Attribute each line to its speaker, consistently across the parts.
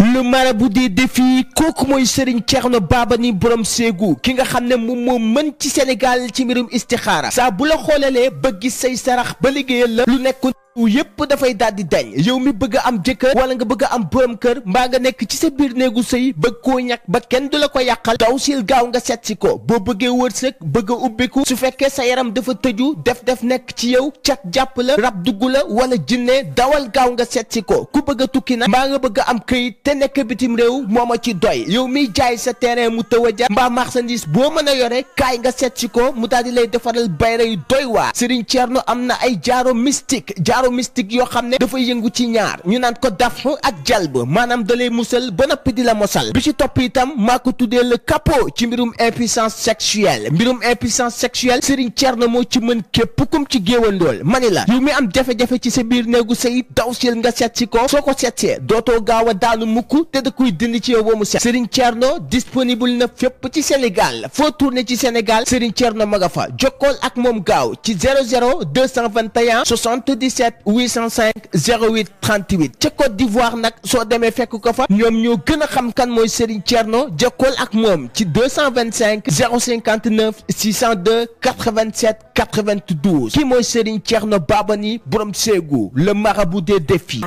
Speaker 1: le marabout des défis kooku mooy Serigne Thierno Babani borom Ségou ki nga xam ne moom moo mën ci Sénégal ci mbirum istixaara saa bu la xoolalee ba gis say sarax ba liggéeyal la lu nekk yépp dafay daal di dañ yow mi bëgg a am jëkkër wala nga bëgg a am borom kër mbaa nga nekk ci sa biir néegu sëy bëgg koo ñàkk ba kenn du la ko yàqal daw sil gaaw nga seet si ko boo bëggee wërsëg bëgg a ubbiku su fekkee sa yaram dafa tëju def def nekk ci yow cat jàpp la rab dugg la wala jinne dawal gaaw nga seet si ko ku bëgg a tukki nag mbaa nga bëgg a am këyit te nekk bitim réew moo ma ci doy yow miy jaay sa terrain mu tëw a jar mbaa marchandise boo mën a yore kaay nga seet si ko mu daal di lay defaral bayra yu doy waar Serigne Thierno am na ay jaaro mystique jaaro mystique yoo xam ne dafay yëngu ci ñaar ñu naan ko daf ak jalb maanaam da lay musal ba noppi di la mosal bi ci topp itam maa ko tuddee le capot ci mbirum impuissance sexuelle mbirum impuissance sexuelle Serigne Thierno moo ci mën képp kum ci géewandool mani la yow mi am jafe-jafe ci sa biir néegu sëy daw sil nga seet si ko soo ko seetsee dootoo gaaw a daanu mukk te da koy dindi ci yow ba mu set Serigne Thierno disponible na fépp ci Sénégal foo tourné ci Sénégal Serigne Thierno ma nga fa jokkool ak moom gaaw ci 00 221 77 805 08 38 ca Côte d'Ivoire nag soo demee fekk ko fa ñoom ñoo gën a xam kan mooy Serigne Thierno jokkool ak moom ci 225 059 602 87 92 kii mooy Serigne Thierno Babani borom Ségou le marabout des défis.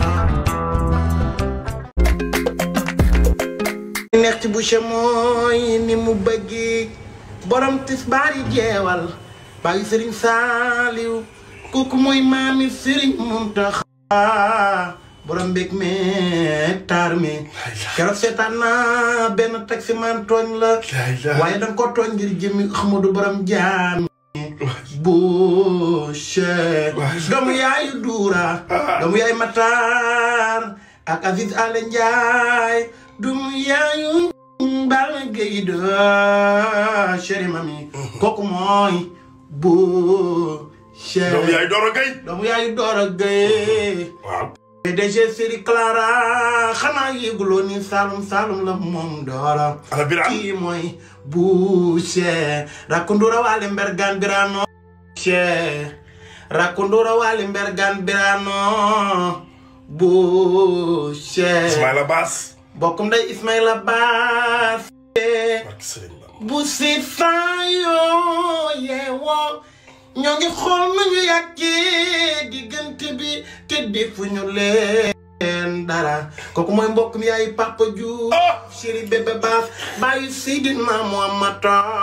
Speaker 2: neex ci boucher mooy ni mu bëggi borom tisbaar yi jeewal bàyyi sëriñ saaliw kooku mooy maami sëriñ Muntaxa borom mbég meeg taar mi keroog seetaan naa benn taximan tooñ la waaye danga ko tooñ ngir jëmi Ahmadu borom jaam boucher doomu yaayu duura doomu yaayu mataar ak Aziz Ale Njaay dum yaayu Balla Gaye de chéri mami kooku mooy bu chéri
Speaker 3: doomu yaay Doro Gueye
Speaker 2: doomu yaayu Doro Gueye
Speaker 3: waaw
Speaker 2: PDG Seri Clara xanaa yëguloo ni Saalum Saalum la moom Doro
Speaker 3: ana Birane
Speaker 2: kii mooy bu chéri rakundura waale mbergan birano chéri rakundura waale mbergan birano bu chéri
Speaker 3: Ismaïla Bass
Speaker 2: bokkum day Ismaïla Baas
Speaker 3: barke Sëriñ Bamba
Speaker 2: bu si faayoo yeewoo ñoo ngi xool nañu yàggee diggante bi te defuñu leen dara kooku mooy mbokk mi yaay Papa Diouf chéri bébé Baas bàyyi Seydina Muhammad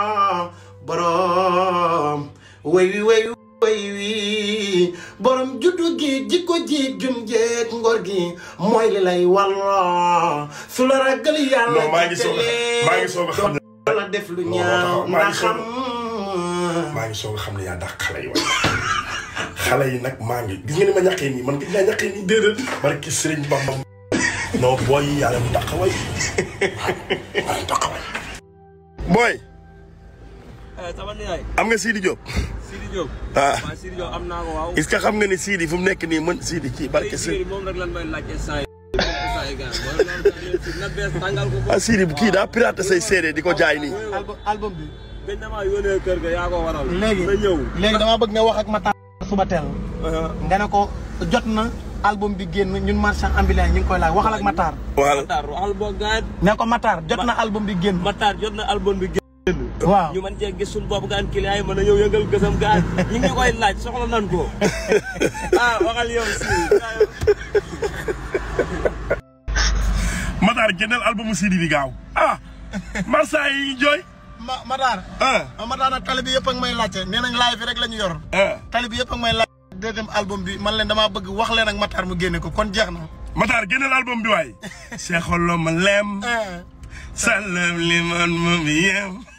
Speaker 2: borom way wi way wi way wi borom juddu gi jikko ji jum jeeg ngor gi mooy li lay walloo su la ragal yàlla
Speaker 3: non maa ngi soog a maa ngi soog a xam ne
Speaker 2: la def lu
Speaker 3: Non,
Speaker 2: ñaaw
Speaker 3: maa ngi
Speaker 2: ndax
Speaker 3: soog
Speaker 2: xam
Speaker 3: maa ngi soog a xam ne yaa dàq xale yi waaye xale yi nag maa ngi gis nga ni ma ñaqee nii man gis naa ñaqee nii déedéet barke Sëriñ Bamba non booy yi yaa leen dàq way yaa leen dàq way booy
Speaker 4: sama nijaay
Speaker 3: am nga Sidi Diop
Speaker 4: Sidi Diop
Speaker 3: ah
Speaker 4: waaw Sidi Diop am naa ko waaw
Speaker 3: est-ce que xam nga ni Sidi fu mu nekk nii mën Sidi kii barke Sëriñ
Speaker 4: moom rek lan may laaj instant yi instant yi gars mooy loolu na bees tàngal ko
Speaker 3: ah Sidi kii daa piraté say séeréer di ko jaay nii
Speaker 2: album album bi
Speaker 4: gëj na maa yónnee kër ga yaa ko waral
Speaker 2: léegi
Speaker 4: na ñëw
Speaker 2: léegi dama bëgg nga wax ak Matar suba teel nga ne ko jot na album bi génn ñun marchand ambulant ñu ngi koy laaj waxal ak Matar
Speaker 3: voilà
Speaker 4: Matar waxal boo gaan
Speaker 2: ne ko Matar jot na album bi génn
Speaker 4: Matar jot na album bi génn
Speaker 2: waaw
Speaker 4: ñu mën cee gis suñu bopp gaan client yi mën a ñëw yëngal gësam gaan ñu ngi koy laaj soxla nan ko ah waxal yow si
Speaker 3: Matar génneel albumu Sidi bi gaaw ah Marsa yi jooy
Speaker 2: ma Matar
Speaker 3: ah
Speaker 2: Matar nag tali bi yëpp ak may laajte nee nañ live bi rek la ñu yor
Speaker 3: ah
Speaker 2: tali bi yëpp ak may laajte deuxième album bi man leen damaa bëgg wax leen ak Matar mu génne ko kon jeex na
Speaker 3: Matar génneel album bi waay seexolo ma lem salam li man ma bi yem